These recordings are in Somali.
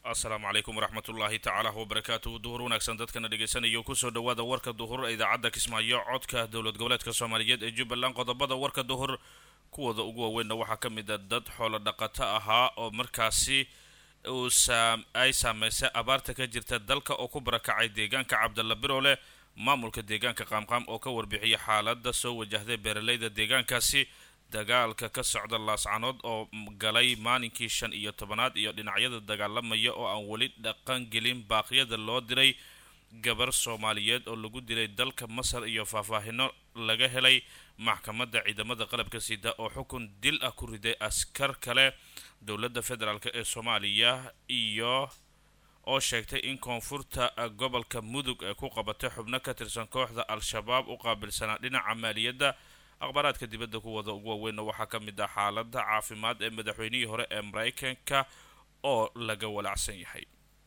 asalaamu calaykum waraxmatullaahi tacaala wabarakaatuhu duhur wanaagsan dadkana dhegeysanaya kusoo dhawaada warka duhur ee idaacadda kismaayo codka dowlad goboleedka soomaaliyeed ee jubbaland qodobada warka duhur kuwooda ugu waaweynna waxaa ka mid a dad xoolo dhaqato ahaa oo markaasi uu ay saameysay abaarta ka jirta dalka oo ku barakacay deegaanka cabdalla biroole maamulka deegaanka qaamqaam oo ka warbixiyay xaalada soo wajahday beeraleyda deegaankaasi dagaalka ka socda laascanood oo galay maalinkii shan iyo tobanaad iyo dhinacyada dagaalamaya oo aan weli dhaqan gelin baaqyada loo diray gabar soomaaliyeed oo lagu dilay dalka masar iyo faahfaahino laga helay maxkamadda ciidamada qalabka sida oo xukun dil ah ku riday askar kale dowladda federaalk ee soomaaliya iyo oo sheegtay in koonfurta gobolka mudug ee ku qabatay xubno ka tirsan kooxda al-shabaab u qaabilsanaa dhinaca maaliyadda akhbaaraadka dibadda kuwada ugu waaweynna waxaa ka mid ah xaalada caafimaad ee madaxweynihii hore ee maraykanka oo laga walacsan yahay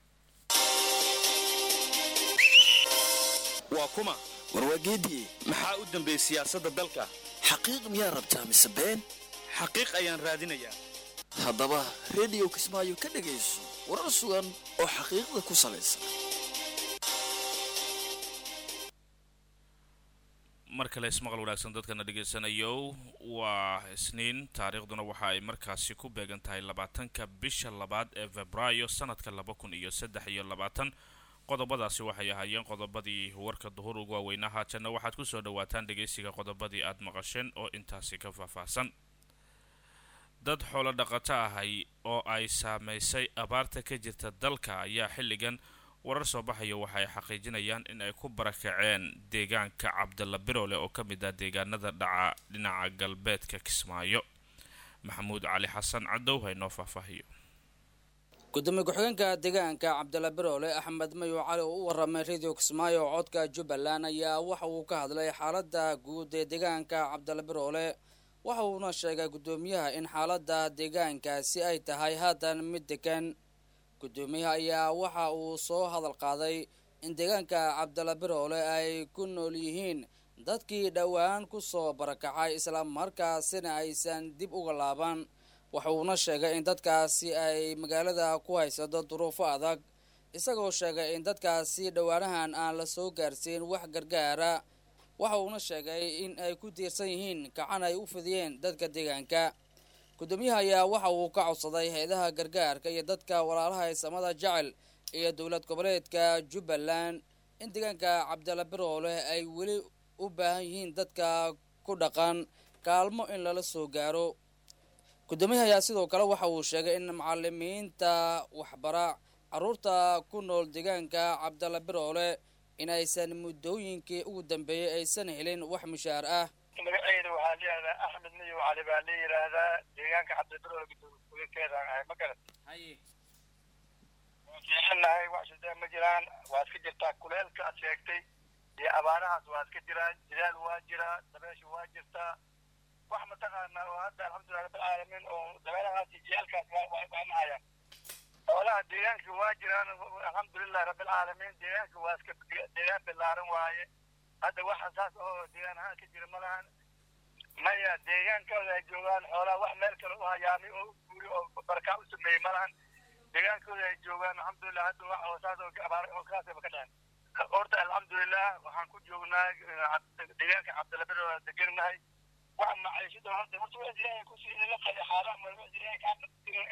waa kuma warwaageediye maxaa u dambeeyey siyaasadda dalka xaqiiq miyaa rabtaa mise been xaqiiq ayaan raadinayaa haddaba rediyo kismaayo ka dhegayso warar sugan oo xaqiiqda ku salaysan mar kale ismaqal wanaagsan dadkana dhegaysanayo waa isniin taariikhduna waxa ay markaasi ku beegan tahay labaatanka bisha labaad ee febraayo sanadka laba kun iyo saddex iyo labaatan qodobadaasi waxay ahaayeen qodobadii warka duhur ugu waaweynaa haatanna waxaad kusoo dhawaataan dhegaysiga qodobadii aada maqasheen oo intaasi ka faahfaahsan dad xoolo dhaqato ahay oo ay saameysay abaarta ka jirta dalka ayaa xilligan warar soo baxaya waxaay xaqiijinayaan in ay ku barakaceen deegaanka cabdalla biroole oo ka mid ah deegaanada dhaca dhinaca galbeedka kismaayo maxamuud cali xasan cadow haynoo faahfaahiyo gudoomiye ku-xigeenka deegaanka cabdalla biroole axmed mayo cali oo u waramay radio kismaayo oo codka jubbaland ayaa waxa uu ka hadlay xaalada guud ee deegaanka cabdalla biroole waxa uuna sheegay guddoomiyaha in xaalada deegaankaasi ay tahay haatan mid degan guddoomiyaha ayaa waxa uu soo hadal qaaday in deegaanka cabdalla biroole ay ku nool yihiin dadkii dhowaan kusoo barakacay islamarkaasina aysan dib uga laaban waxa uuna sheegay in dadkaasi ay magaalada ku haysato duruufo adag isagoo sheegay in dadkaasi dhowaanahan aan la soo gaarsiin wax gargaara waxa uuna sheegay in ay ku tiirsan yihiin gacan ay u fidiyeen dadka deegaanka guddoomiyaha ayaa waxa uu ka codsaday hay-adaha gargaarka iyo dadka walaalaha samada jecel iyo dowlad goboleedka jubbaland in deegaanka cabdalla biroole ay weli u baahan yihiin dadka ku dhaqan kaalmo in lala soo gaaro guddoomiyaha ayaa sidoo kale waxa uu sheegay in macalimiinta waxbara caruurta ku nool deegaanka cabdalla biroole in aysan muddooyinkii ugu dambeeyey aysan helin wax mushaar ah magaceeda waxaa layihahdaa axmed miyo cali baa la yidhaahdaa deegaanka cabdibirool gudoomiykeeda ahay ma garat waan fiixinahay wax shidee ma jiraan waad ka jirtaa kuleelka aad sheegtay iyo abaarahaas waad ka jiraan jidaal waa jiraa dabeesha waa jirtaa wax mataqaanaa oo hadda alxamdulilah rabbilcaalamiin oo dabeelahaas iyo jiyaalkaas waa nahayaan xoolaha deegaanka waa jiraan alxamdulilah rabbilcaalamiin deegaanka waa iska deegaan bilaaran waaye hadda waxa saas oo deegaan ahaan ka jira ma lahan maya deegaankooda ay joogaan xoolaha wax meel kale u hayaamay oo guuri oo barkaa u sameeyey ma lahan deegaankooda ay joogaan alxamdulilah hadda wax oo saas oo abaar oo kaasaba ka dhacen horta alxamdulilah waxaan ku joognaa deegaanka cabdilabir waa degannahay wax maciishada hadda horta wax ilaahay kusii la qali xaalaha marma ilaahay kaa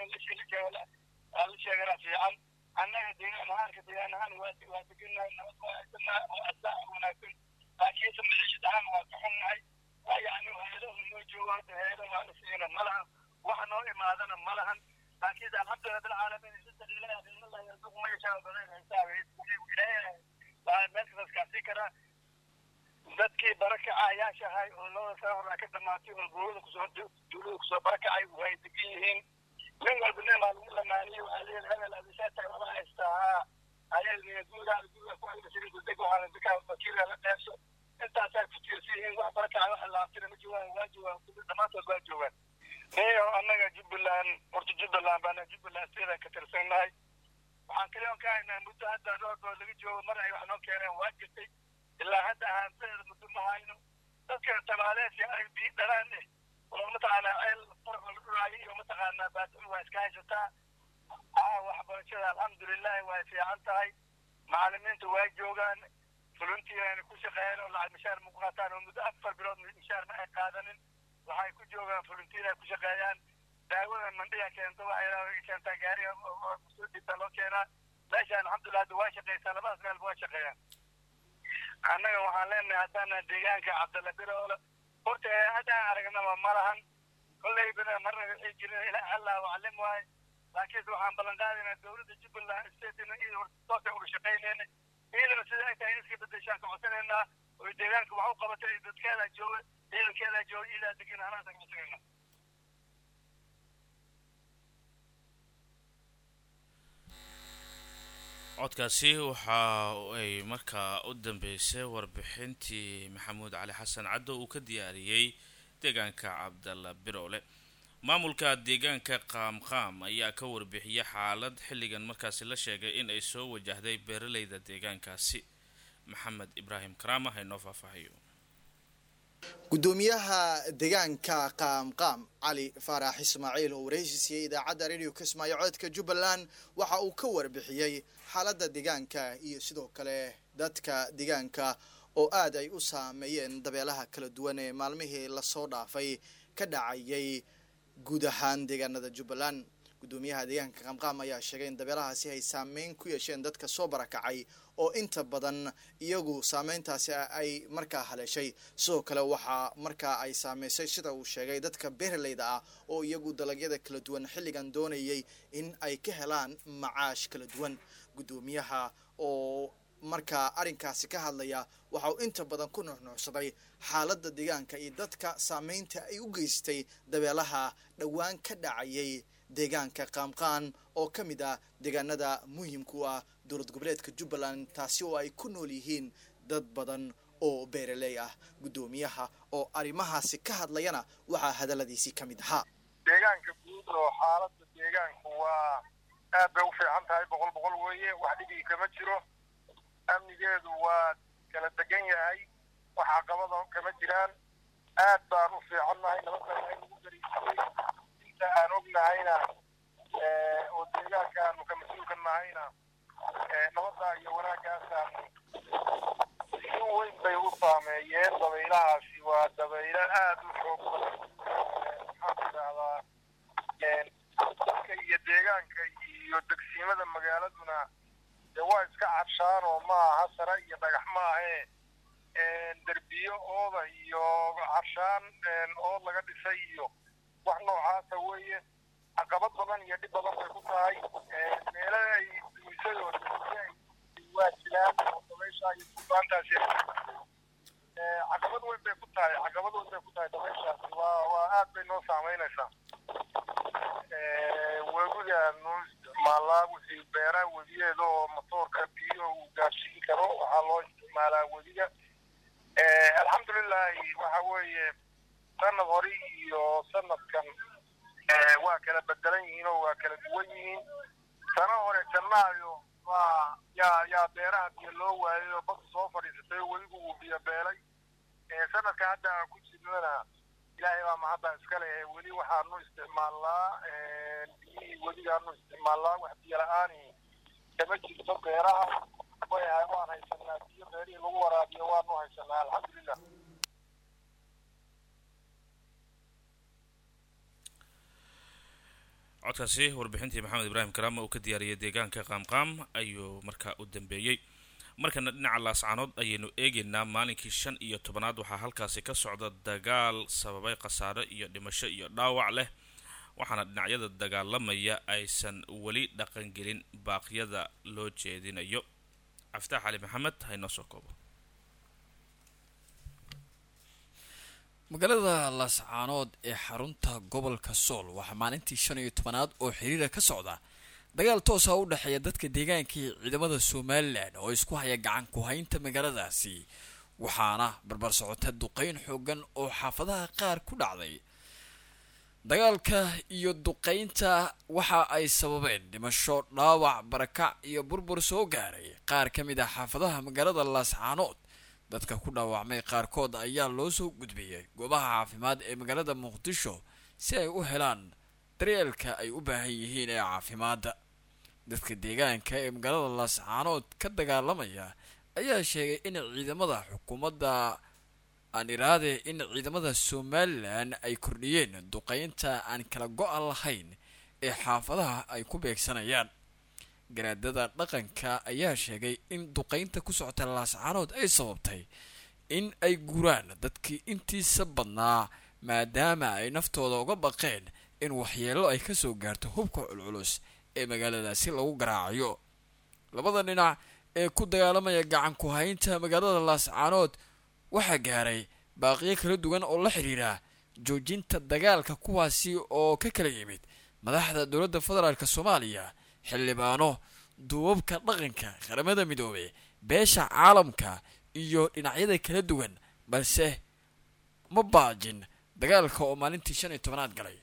la sheegana fiican annaga deegaan ahaanka deegaan ahaan waa waa degannahay nabad waa haysanaa oo asaa wanaagsan laakiinse maciishad ahaan waa ka xunnahay waa yacni heedahu noo joogo hadda heeda waa la siina ma lahan wax noo imaadana ma lahan laakiinse alxamdulilah bilcaalamiin saddex ilaahi qiimallah yarzuqu ma yashaa badan xisaabe ilaahay waa meel kastaas kaasii karaa dadkii barakacayaashahay oo labada sano hore ka dhamaatay oo dowlada kusoo dowlada kusoo barakacay way degan yihiin nin walba nin baa lagu lamaaniyey waxaa leeyahay hebel adisaata lama haystaa ayay guudaada guuda ku haysa deg waxaana dekaa wakiila la dheefso intaasaa ku tiirsan yihiin wax barakacay wax laabtina ma joogaan waa joogaan dhammaantood waa joogaan niyo annaga jubbaland horta jubbaland baana jubbaland sideedan ka tirsannahay waxaan kale on ka haynaa muddo hadda rooboo laga joogo mar ay wax noo keeneen waa jirtay ilaa hadda ahaantadeeda muddo ma hayno dadka tabaaleedka ay bii dhalaan eh oo mataqaanaa ceel farqo la dhuraayo iyo mataqaanaa baadul waa iska haysataa haa waxbarashada alxamdulilahi way fiican tahay macalimiintu way joogaan fuluntiina ku shaqeeyeen oo lacag mishaar ma ku qaataan oo muddo afar bilood mishaar ma ay qaadanin waxay ku joogaan fuluntiina ku shaqeeyaan daawada mandhiga keento waxay keentaa gaariga soo dhibta loo keenaa meeshaan alxamdulilah hadda waa shaqeysaa labadaas meelba waa shaqeeyaan annaga waxaan leenahay haddaana deegaanka cabdalla biroole horta haddaan aragnaba ma lahan kolley bina marna wixii jirin ilaa allah waclim waaye laakiinse waxaan ballan qaadaynaa dowladda jubbaland statena iyada horta toosay uga shaqaynayna iyadana sida ay tahay in iska bedeshaan ka codsanaynaa oo deegaanka wax u qabatay dadkeeda jooga ciidankeeda jooga iyadaa degan anaasa ka codsanaynaa codkaasi waxa ay markaa u dambeysay warbixintii maxamuud cali xasan caddo uu ka diyaariyey deegaanka cabdalla biroole maamulka deegaanka qaamqaam ayaa ka warbixiyay xaalad xilligan markaasi la sheegay in ay soo wajahday beeraleyda deegaankaasi maxamed ibraahim karaama haynoo faahfaahiyo gudoomiyaha deegaanka qaamqaam cali faarax ismaaciil oo wareysi siiyey idaacadda radio kismaayo codka jubbaland waxa uu ka warbixiyey xaaladda deegaanka iyo sidoo kale dadka deegaanka oo aad ay u saameeyeen dabeelaha kala duwan ee maalmihii lasoo dhaafay ka dhacayay guud ahaan deegaanada jubbaland gudoomiyaha deegaanka qaamqaam ayaa sheegay in dabeelahaasi ay saameyn ku yeesheen dadka soo barakacay oo inta badan iyagu saameyntaasi ay markaa haleeshay sidoo kale waxaa markaa ay saameysay sida uu sheegay dadka beeraleyda ah oo iyagu dalagyada kala duwan xilligan doonayay in ay ka helaan macaash kala duwan gudoomiyaha oo markaa arrinkaasi ka hadlaya waxa uu inta badan ku nuxnuuxsaday xaaladda deegaanka iyo dadka saameynta ay u geystay dabeelaha dhowaan ka dhacayay deegaanka qaamqaan oo ka mid ah deegaanada muhiimku ah dowlad goboleedka jubbaland taasi oo ay ku nool yihiin dad badan oo beeraley ah guddoomiyaha oo arrimahaasi ka hadlayana waxaa hadalladiisii ka mid ahaa deegaanka guud oo xaaladda deegaanku waa aad bay u fiican tahay boqol boqol weeye wax dhibigi kama jiro amnigeedu waa kala degan yahay wax caqabada kama jiraan aad baan u fiicannahay nabadana nagu gariisiyey inta aan ognahayna oo deegaanka aanu ka mas-uulka nahayna nabadda iyo wanaaggaasaan si weyn bay u saameeyeen dabaylahaasi waa dabaylo aad u xoog badan maxaan idhahdaa dadka iyo deegaanka iyo degsiimada magaaladuna dee waa iska cadshaan oo ma aha sare iyo dhagax ma ahee derbiyo ooda iyo carshaan ood laga dhisay iyo wax noocaasa weeye caqabad badan iyo dhib badan bay ku tahay meelo ay dumisay oo waa jiraan oo dabaysha iyo duufaantaasi caqabad weyn bay ku tahay caqabad weyn bay ku tahay dabayshaasi waa waa aad bay noo saameynaysaa webigaanu isticmaalaa wixii beeraha webiyeeda oo matoorka biyo uu gaarsiin karo waxaa loo isticmaalaa webiga alxamdulilahi waxa weeye sanad hore iyo sanadkan waa kala bedelan yihiin oo waa kala duwan yihiin sana hore jannaayo waa yaa yaa beeraha biyo loo waayay oo bada soo fadhiisatay oo webigu uu biyo beelay sanadka hadda aan ku jirnana ilaahay baa mahadda iska leh weli waxaanu isticmaalnaa biyihii webigaanu isticmaalnaa wax biyo la-aani kama jirto beeraha way waan haysanaa biyo beerihii lagu waraabiyo waanu haysanaa alxamdulilah codkaasi warbixintii maxamed ibraahim karaama uu ka diyaariyay deegaanka qaamqaam ayuu markaa u dambeeyey markana dhinaca laascaanood ayaynu eegaynaa maalinkii shan iyo tobanaad waxaa halkaasi ka socda dagaal sababay khasaare iyo dhimasho iyo dhaawac leh waxaana dhinacyada dagaalamaya aysan weli dhaqangelin baaqyada loo jeedinayo caftaax cali maxamed haynoo soo koobo magaalada laascaanood ee xarunta gobolka sool waxaa maalintii shan iyo tobanaad oo xiriira ka socda dagaal toosa u dhexeeya dadka deegaanka iyo ciidamada somalilan oo isku haya gacan ku haynta magaaladaasi waxaana barbar socota duqeyn xoogan oo xaafadaha qaar ku dhacday dagaalka iyo duqeynta waxa ay sababeen dhimasho dhaawac barakac iyo burbur soo gaaray qaar ka mid ah xaafadaha magaalada laascaanood dadka ku dhaawacmay qaarkood ayaa loo soo gudbiyey goobaha caafimaad ee magaalada muqdisho si ay u helaan daryeelka ay u baahan yihiin ee caafimaadda dadka deegaanka ee magaalada laascaanood ka dagaalamaya ayaa sheegay in ciidamada xukuumadda aan iraade in ciidamada somalilan ay kordhiyeen duqeynta aan kala go-a lahayn ee xaafadaha ay ku beegsanayaan garaadada dhaqanka ayaa sheegay in duqeynta ku socota laascaanood ay sababtay in ay guraan dadkii intiisa badnaa maadaama ay naftooda uga baqeen in waxyeelo ay kasoo gaarto hubka culculus ee magaaladaasi lagu garaacayo labada dhinac ee ku dagaalamaya gacan ku haynta magaalada laascaanood waxaa gaaray baaqiyo kala duwan oo la xiriira joojinta dagaalka kuwaasi oo ka kala yimid madaxda dowladda federaalk soomaaliya xildhibaano duubabka dhaqanka qaramada midoobey beesha caalamka iyo dhinacyada kala duwan balse ma baajin dagaalka oo maalintii shan iyo tobanaad galay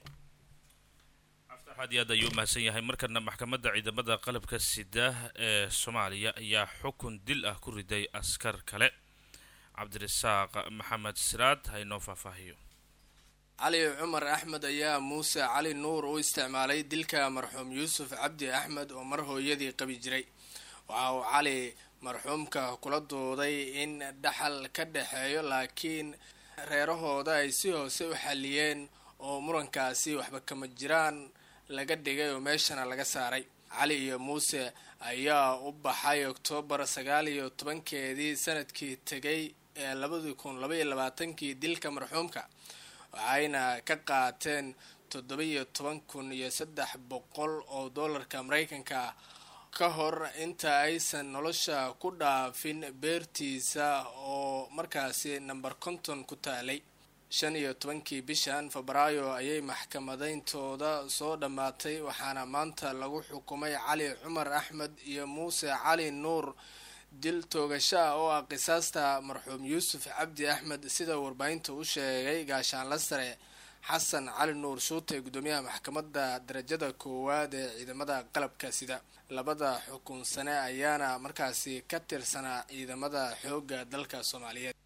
aad iyo aad ayuu umahadsan yahay markana maxkamadda ciidamada qalabka sida ee soomaaliya ayaa xukun dil ah ku riday askar kale cabdirasaaq maxamed siraad haynoo faahfaahiyo cali cumar axmed ayaa muuse cali nuur u isticmaalay dilka marxuum yuusuf cabdi axmed oo mar hooyadii qabi jiray waxa uu cali marxuumka kula dooday in dhaxal ka dhexeeyo laakiin reerahooda ay si hoose u xaliyeen oo murankaasi waxba kama jiraan laga dhigay oo meeshana laga saaray cali iyo muuse ayaa u baxay oktoobar sagaal iyo tobankeedii sanadkii tegay ee labadii kun labaiyo labaatankii dilka marxuumka waxayna ka qaateen toddoba-iyo toban kun iyo saddex boqol oo doolarka mareykanka ah ka hor inta aysan nolosha ku dhaafin beertiisa oo markaasi namber konton ku taalay shan iyo tobankii bishan febraayo ayay maxkamadeyntooda soo dhammaatay waxaana maanta lagu xukumay cali cumar axmed iyo muuse cali nuur dil toogasho ah oo ah qisaasta marxuum yuusuf cabdi axmed sida warbaahinta u sheegay gaashaanla sare xasan cali nuur shuute gudoomiyaha maxkamadda darajada koowaad ee ciidamada qalabka sida labada xukun sane ayaana markaasi ka tirsanaa ciidamada xoogga dalka soomaaliyeed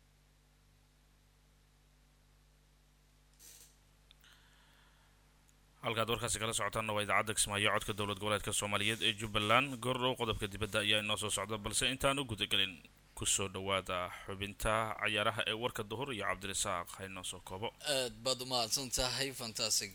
halkaad warkaasi kala socotaanna waa idaacadda kismaayo codka dowlad goboleedka soomaaliyeed ee jubbaland goordhow qodobka dibadda ayaa inoo soo socda balse intaan u gudagelin kusoo dhawaada xubinta cayaaraha ee warka duhur iyo cabdirasaaq haynoo soo koobo aad baad umahadsan tahay fantasig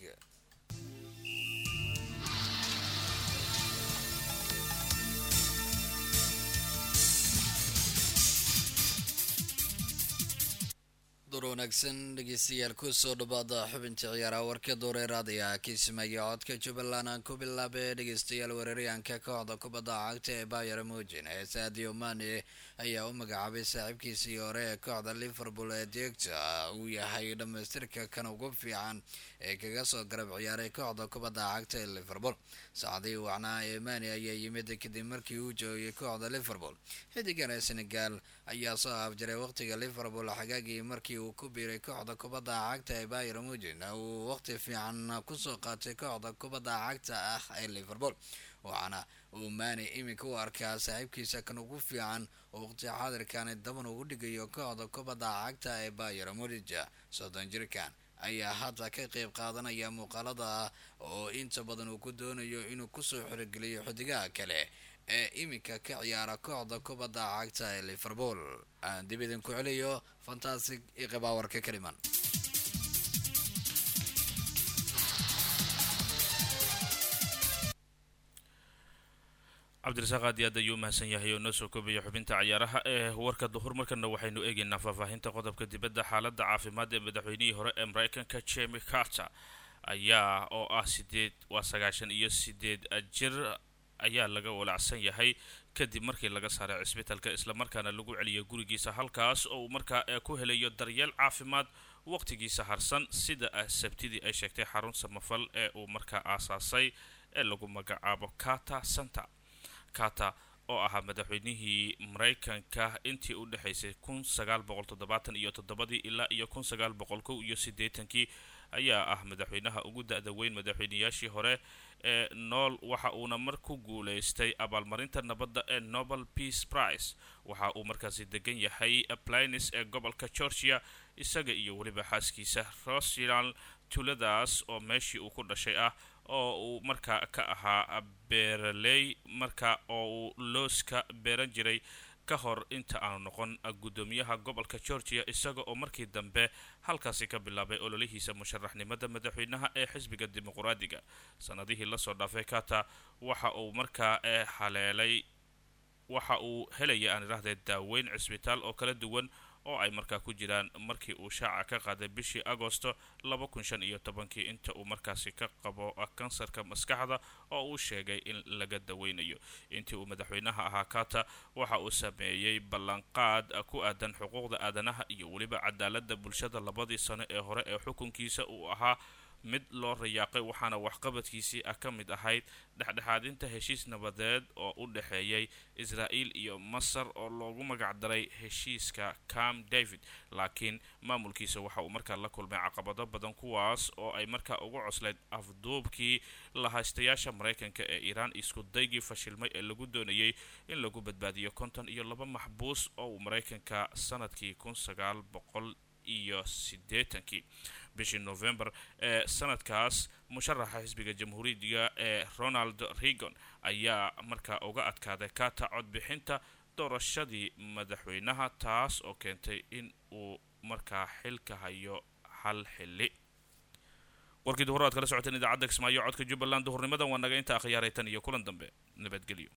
door wanaagsan dhegeystayaal kusoo dhawaada xubinta ciyaaraha warka dooreeraadaya kismaayo codka jubbaland aan ku bilaabay dhegeystayaal weeraryahanka kooxda kubadda cagta ee bayer mujin ee sadio mane ayaa u magacaabay saaxiibkiisii hore ee kooxda liverpool ee deegta uu yahay dhamaystirka kan ugu fiican ee kaga soo garab ciyaaray kooxda kubadda cagta ee liverpool saacadii wacnaa ee mane ayaa yimid kadib markii uu joogay kooxda liverpool xidigan ee senegal ayaa soo afjaray waqtiga liverpool xagaagii markii uu ku biiray kooxda kubadda cagta ee bayer mujin uu waqti fiican kusoo qaatay kooxda kubadda cagta ah ee liverpool waxaana uu maani iminka u arkaa saaxiibkiisa kan ugu fiican oo waqti xaadirkani daban ugu dhigayo kooxda kubadda cagta ee bayer mudija soddon jirkan ayaa hadda ka qeyb qaadanaya muuqaalada ah oo inta badan uu ku doonayo inuu kusoo xorogeliyo xidigaha kale ee iminka ka ciyaara kooxda kubadda cagta ee liverpool aan dib idinku celiyo fantastic iyo qibaawarka kaliman cabdirasaaq aad iyo aad ayuu umahadsan yahay oo noo soo koobaya xubinta cayaaraha ee warka duhur markana waxaynu eegaynaa faahfaahinta qodobka dibadda xaaladda caafimaad ee madaxweynihii hore ee mareykanka jemi carter ayaa oo ah sideed waa sagaashan iyo sideed jir ayaa laga walacsan yahay kadib markii laga saaray cisbitalka islamarkaana lagu celiyo gurigiisa halkaas oo uu markaa ku helayo daryeel caafimaad waqtigiisa harsan sida sabtidii ay sheegtay xarun samafal ee uu markaa aasaasay ee lagu magacaabo kata center kata oo ahaa madaxweynihii mareykanka intii u dhexaysay kun sagaal boqol toddobaatan iyo toddobadii ilaa iyo kun sagaal boqol kow iyo siddeetankii ayaa ah madaxweynaha ugu da-da weyn madaxweynayaashii hore ee nool waxa uuna mar ku guuleystay abaalmarinta nabadda ee nobel peace prize waxa uu markaasi degan yahay plines ee gobolka georgia isaga iyo weliba xaaskiisa rosial tuladaas oo meeshii uu ku dhashay ah oo uu markaa ka ahaa beeraley marka oo uu looska beeran jiray ka hor inta aanu noqon guddoomiyaha gobolka georgia isaga oo markii dambe halkaasi ka bilaabay ololihiisa musharaxnimada madaxweynaha ee xisbiga dimuqraadiga sanadihii lasoo dhaafay kata waxa uu markaa haleelay waxa uu helaya aan idhahdee daaweyn cisbitaal oo kala duwan oo ay markaa ku jiraan markii uu shaaca ka qaaday bishii agosto laba kun shan iyo tobankii inta uu markaasi ka qabo kansarka maskaxda oo uu sheegay in laga daweynayo intii uu madaxweynaha ahaa kata waxa uu sameeyey ballanqaad ku aadan xuquuqda aadanaha iyo weliba cadaalada bulshada labadii sano ee hore ee xukunkiisa uu ahaa mid loo rayaaqay waxaana waxqabadkiisii ah ka mid ahayd dhexdhexaadinta heshiis nabadeed oo u dhexeeyay israa'iil iyo masar oo loogu magacdaray heshiiska cam david laakiin maamulkiisa waxa uu markaa la kulmay caqabado badan kuwaas oo ay markaa ugu coslayd afduubkii lahaystayaasha maraykanka ee iiraan isku daygii fashilmay ee lagu doonayay in lagu badbaadiyo konton iyo laba maxbuus oo uu maraykanka sanadkii kun sagaal boqol iyo siddeetankii bishii november ee sanadkaas musharaxa xisbiga jamhuuridiga ee ronald reagon ayaa markaa uga adkaaday kata codbixinta doorashadii madaxweynaha taas oo keentay in uu markaa xilka hayo hal xilli warkii duhur aad kala socoteen idaacadda kismaayo codka jubbaland duhurnimadan waa naga inta akhyaaray tan iyo kulan dambe nabadgelyo